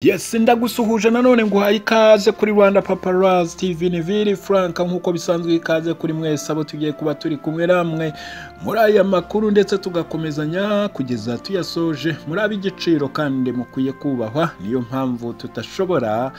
Yes ndagusuhuje nanone nguhaye ikaze kuri Rwanda Paparazzi TV Niviri Frank nk'uko bisanzwe ikaze kuri mwese abo tugiye kuba turi kumwe namwe muri aya makuru ndetse tugakomezanya kugeza tuyasoje muri ab'igiciro kandi mukwiye kubahwa niyo mpamvu tudashobora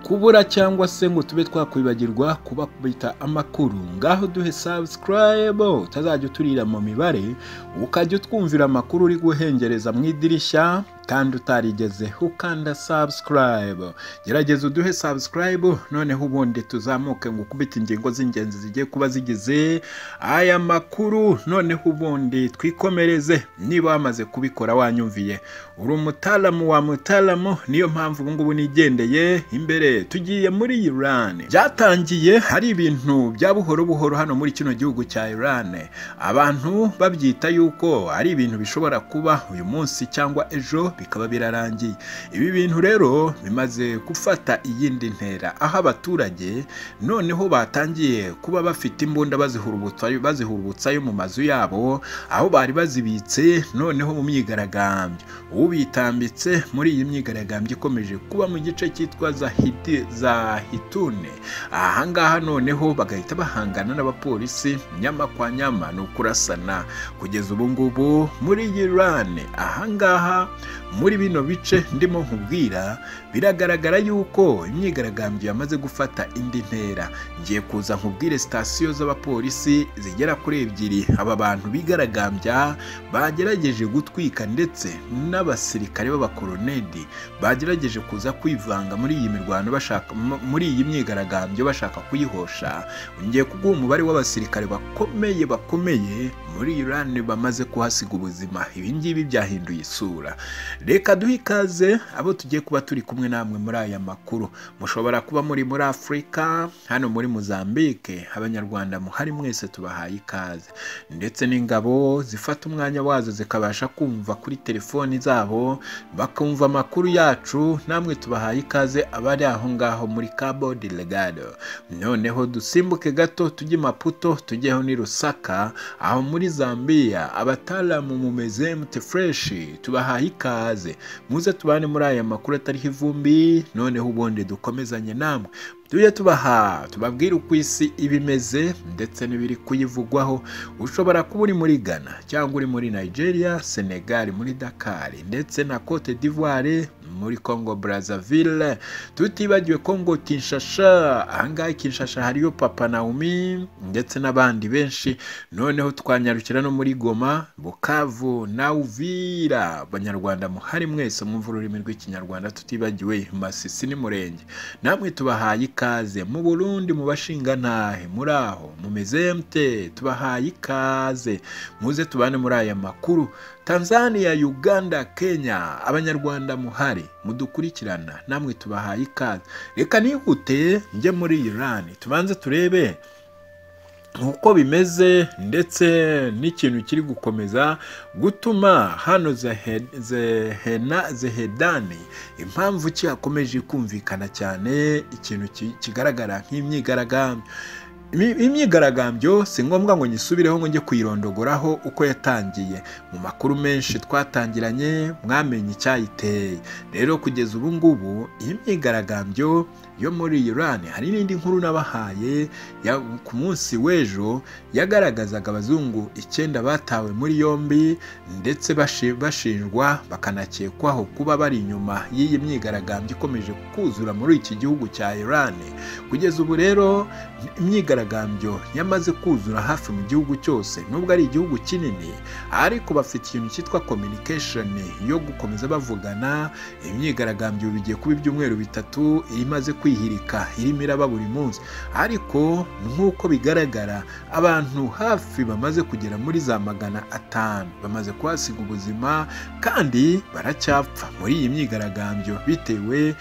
kubura cyangwa se ngo tube twakwibagirwa kuba kubita amakuru ngaho duhe subscribe utazajya uturira mu mibare ukajya utwumvira amakuru uri guhengereza mu idirishya kandi utarigeze ukanda subscribe gerageza uduhe subscribe noneho ubundi tuzamuke ngo ukubite ingingo z'ingenzi zigiye kuba zigize aya makuru noneho ubundi twikomereze niba wamaze kubikora wanyumviye uri umutaramu wa mutaramu niyo mpamvu ubungubu nigendeye imbere tugiye muri Iran byatangiye hari ibintu bya buhoro buhoro hano muri kino gihugu cya Iran abantu babyita yuko ari ibintu bishobora kuba uyu munsi cyangwa ejo bikaba birarangiye ibi bintu rero bimaze gufata iyindi ntera aho abaturage noneho batangiye kuba bafite imbunda bazihurubutsa yo mu mazu yabo aho bari bazibitse noneho mu myigaragambyo ubitambitse muri iyi myigaragambyo ikomeje kuba mu gice cyitwa za hitune ahangaha noneho bagahita bahangana n'abapolisi nyama kwa nyama ni ukurasana kugeza ubu ngubu muri Iran ahangaha muri bino bice ndimo nkubwira biragaragara yuko imyigaragambyo yamaze gufata indi ntera ngiye kuza nkubwire sitasiyo z'abapolisi zigera kuri ebyiri aba bantu bigaragambya bagerageje gutwika ndetse n'abasirikare b'abakoroneli bagerageje kuza kwivanga muri iyi mirwano bashaka muri iyi myigaragambyo bashaka kuyihosha ngiye kuguha umubare w'abasirikare bakomeye bakomeye muri Iran bamaze kuhasiga ubuzima ibi ngibi byahinduye isura reka duhe ikaze abo tugiye kuba turi kumwe namwe muri aya makuru mushobora kuba muri muri afurika hano muri mozambique abanyarwanda muhari mwese tubahaye ikaze ndetse n'ingabo zifata umwanya wazo zikabasha kumva kuri telefoni zabo bakumva amakuru yacu namwe tubahaye ikaze abari aho ngaho muri cabo de legado noneho dusimbuke gato tujye maputo tujyeho ni rusaka aho muri zambiya abataramu mumeze mute fureshi tubahaye ikaze ikaze muze tubane muri aya makuru atariho ivumbi noneho ubundi dukomezanye namwe tujye tubaha tubabwire uko isi iba imeze ndetse n'ibiri kuyivugwaho ushobora kuba uri muri ghana cyangwa uri muri nigeria senegal muri dakar ndetse na cote d'ivoire muri congo brazzaville tutibagiwe congo kinshasha ahangaha kinshasha hariyo papa naomi ndetse n'abandi benshi noneho twanyarukira no muri goma bukavu na uvira abanyarwanda muhari mwese mwumva ururimi rw'ikinyarwanda tutibagiwe masisi n'umurenge namwe tubahaye ikaze mu burundi mu bashingantahe muri aho mumeze mute tubahaye ikaze muze tubane muri aya makuru tanzania uganda kenya abanyarwanda muhari mudukurikirana namwe tubahaye ikaze reka nihute njye muri iran tubanze turebe uko bimeze ndetse n'ikintu kiri gukomeza gutuma hano zehedani impamvu ki hakomeje kumvikana cyane ikintu kigaragara nk'imyigaragambyo imyigaragambyo si ngombwa ngo nyisubireho ngo njye kuyirondogoraho uko yatangiye mu makuru menshi twatangiranye mwamenye icyayiteye rero kugeza ubu ngubu iyi myigaragambyo yo muri Iran hari n'indi nkuru nabahaye ku munsi w'ejo yagaragazaga abazungu icyenda batawe muri yombi ndetse bashinjwa bakanakekwaho kuba bari inyuma y'iyi myigaragambyo ikomeje kuzura muri iki gihugu cya Iran kugeza ubu rero imyigaragambyo imyigaragambyo yamaze kuzura hafi mu gihugu cyose nubwo ari igihugu kinini ariko bafite ikintu cyitwa communication yo gukomeza bavugana imyigaragambyo bigiye kuba ibyumweru bitatu imaze kwihirika irimo iraba buri munsi ariko nk'uko bigaragara abantu hafi bamaze kugera muri za magana atanu bamaze kuhasiga ubuzima kandi baracyapfa muri iyi myigaragambyo bitewe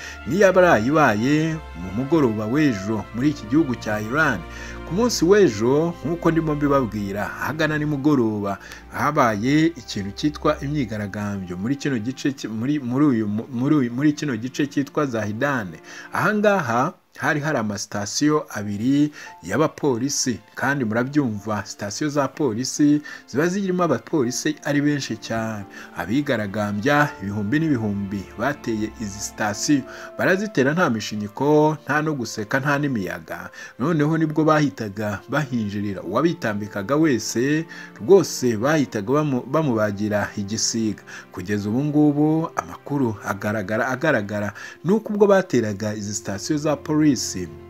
n'iyabarayibaye mu mugoroba w'ejo muri iki gihugu cya Iran ku munsi w'ejo nk'uko ndimo mbibabwira ahagana nimugoroba habaye ikintu cyitwa imyigaragambyo muri kino gice muri muri uyu muri kino gice cyitwa Zahidane ahangaha hari hari amasitasiyo abiri y'abapolisi kandi murabyumva sitasiyo za polisi ziba zirimo abapolisi ari benshi cyane abigaragambya ibihumbi n'ibihumbi bateye izi sitasiyo barazitera nta mishinyiko nta no guseka nta n'imiyaga noneho nibwo bahitaga bahinjirira uwabitambikaga wese rwose bahitaga bamu- bamubagira igisiga kugeza ubu ngubu amakuru agaragara agaragara nuko ubwo bateraga izi sitasiyo za polisi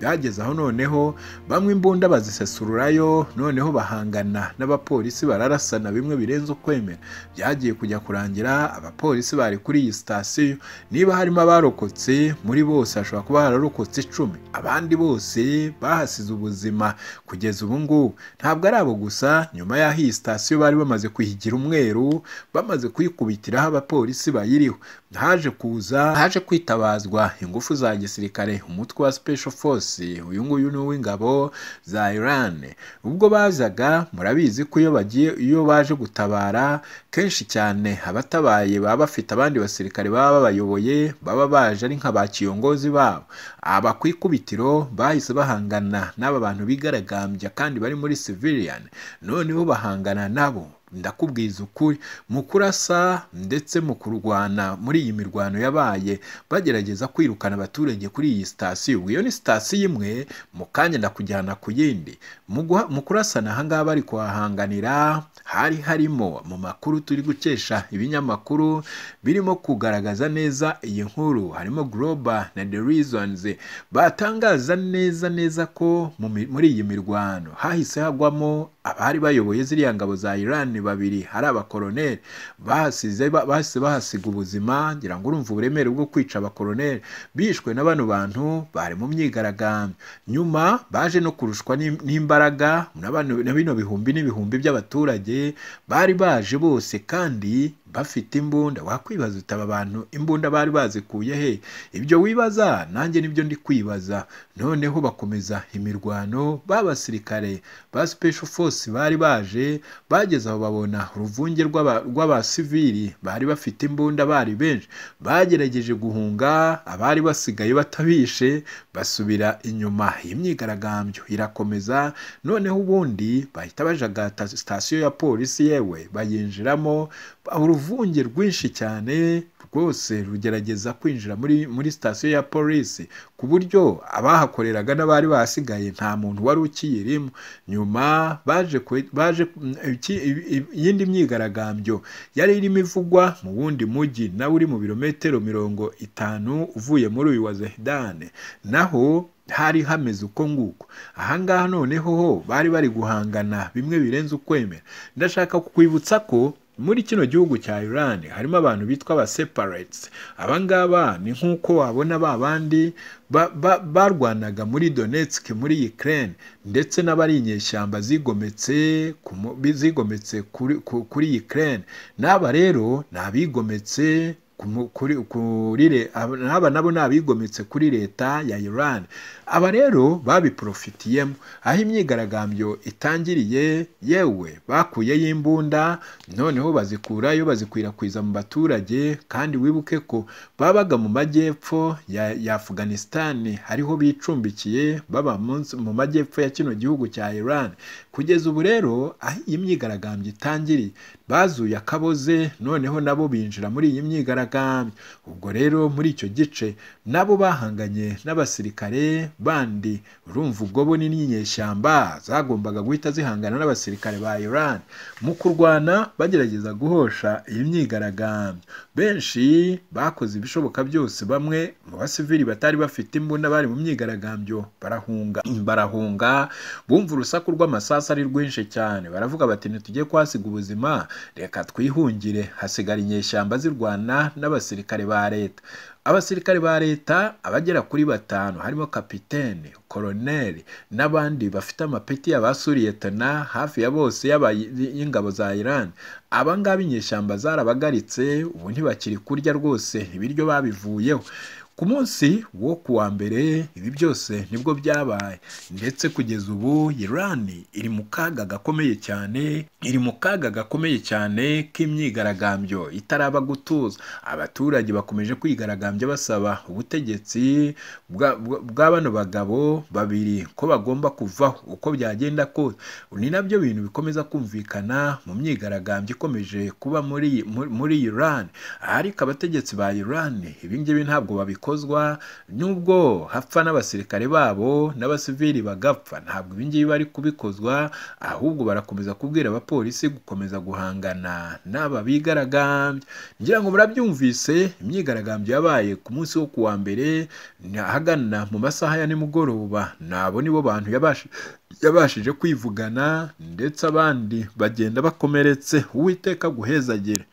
bageze aho noneho bamwe imbunda bazisesururayo noneho bahangana n'abapolisi bararasana bimwe birenze ukwemera byagiye kujya kurangira abapolisi bari kuri iyi sitasiyo niba harimo abarokotse muri bose hashobora kuba hararokotse icumi abandi bose bahasize ubuzima kugeza ubu ngubu ntabwo ari abo gusa nyuma y'aho iyi sitasiyo bari bamaze kuyigira umweru bamaze kuyikubitiraho abapolisi bayiriho haje kuza haje kwitabazwa ingufu za gisirikare umutwe wa special force uyu nguyu ni uw'ingabo za Iran ubwo bazaga murabizi ko iyo bagiye iyo baje gutabara kenshi cyane abatabaye baba bafite abandi basirikare baba babayoboye baba baje ari nka ba kiyongozi babo aba ku ikubitiro bahise bahangana n'aba bantu bigaragambya kandi bari muri civilian noneho bahangana nabo ndakubwiza ukuri mu kurasa ndetse mu kurwana muri iyi mirwano yabaye bagerageza kwirukana abaturage kuri iyi sitasiyo iyo ni sitasiyo imwe mu kanya ndakujyana ku yindi mu guha- mu kurasana aha ngaha bari kuhahanganira hari harimo mu makuru turi gukesha ibinyamakuru birimo kugaragaza neza iyi nkuru harimo Global na The Reasons batangaza neza neza ko mu mi- muri iyi mirwano hahise hagwamo abari bayoboye ziriya ngabo za Iran babiri hari abakoroneri bahasize ba- bahise bahasiga ubuzima ngira ngo urumva uburemere bwo kwica abakoroneri bishwe na bano bantu bari mu myigaragambyo nyuma baje no kurushwa n'im- n'imbaraga na bano- na bino bihumbi n'ibihumbi by'abaturage bari baje bose kandi bafite imbunda wakwibaza uti aba bantu imbunda bari bazikuye he ibyo wibaza nanjye nibyo ndi kwibaza noneho bakomeza imirwano b'abasirikare ba special force bari baje bageze aho babona uruvunge rw'aba- rw'abasivili bari bafite imbunda bari benshi bagerageje guhunga abari basigaye batabishe basubira inyuma iyi myigaragambyo irakomeza noneho ubundi bahita bajagata sitasiyo ya polisi yewe bayinjiramo uruvunge rwinshi cyane rwose rugerageza kwinjira muri muri sitasiyo ya polisi ku buryo abahakoreraga n'abari basigaye nta muntu wari ukiyirimo nyuma baje kwe- baje mm, iki- i- i- iyindi myigaragambyo yari irimo ivugwa mu wundi mujyi nawe uri mu birometero mirongo itanu uvuye muri uyu wa zahidane naho hari hameze uko nguko aha ngaha noneho ho bari bari guhangana bimwe birenze ukwemera ndashaka kukwibutsa ko muri kino gihugu cya Iran harimo abantu bitwa ba separates aba ngaba ni nk'uko wabona ba bandi ba- ba- barwanaga muri Donetsk muri Ukraine ndetse n'abari inyeshyamba zigometse ku mu- bi- zigometse kuri, ku- kuri Ukraine n'aba rero ni abigometse ku mu- kuri, kuri, le- aba- n'aba nabo ni abigometse kuri leta ya Iran aba rero babiporofitiyemo aho imyigaragambyo itangiriye yewe bakuyeyo imbunda noneho bazikurayo bazikwirakwiza mu baturage kandi wibuke ko babaga mu majyepfo ya, ya Afghanistan hariho bicumbikiye baba munsi- mu majyepfo ya kino gihugu cya Iran kugeza ubu rero aho iyi myigaragambyo itangiriye bazuye akaboze noneho nabo binjira muri iyi myigaragambyo ubwo rero muri icyo gice nabo bahanganye n'abasirikare bandi urumva ubwo bo ni n'inyeshyamba zagombaga guhita zihangana n'abasirikare ba Iran mu kurwana bagerageza guhosha iyi myigaragambyo benshi bakoze ibishoboka byose bamwe mu basivili batari bafite imbunda bari mu myigaragambyo barahunga barahunga bumva urusaku rw'amasasu ari rwinshi cyane baravuga bati ntitujye kuhasiga ubuzima reka twihungire hasigara inyeshyamba zirwana n'abasirikare ba leta abasirikare ba leta abagera kuri batanu harimo kapitene koroneri n'abandi bafite amapeti y'abasuriye tena hafi ya bose y'aba- y'ingabo za iran aba ngaba inyeshyamba zarabagaritse ubu ntibakiri kurya rwose ibiryo babivuyeho ku munsi wo ku wa mbere ibi byose nibwo byabaye ndetse kugeza ubu irani iri mu kaga gakomeye cyane iri mu kaga gakomeye cyane k'imyigaragambyo itaraba gutuza abaturage bakomeje kwigaragambya basaba ubutegetsi bwa- bwa- bwa bano bagabo babiri ko bagomba kuvaho uko byagenda kose ni nabyo bintu bikomeza kumvikana mu myigaragambyo ikomeje kuba muri muri- muri Iran ariko abategetsi ba Iran ibingibi ntabwo babikozwa nubwo hapfa n'abasirikare babo n'abasivili bagapfa ntabwo ibingibi bari kubikozwa ahubwo barakomeza kubwira abapolisi gukomeza guhangana n'aba bigaragambya ngira ngo murabyumvise imyigaragambyo yabaye ku munsi wo kuwa mbere ni ahagana mu masaha ya nimugoroba nabo nibo bantu yabashi- yabashije kwivugana ndetse abandi bagenda bakomeretse uwiteka guhezagire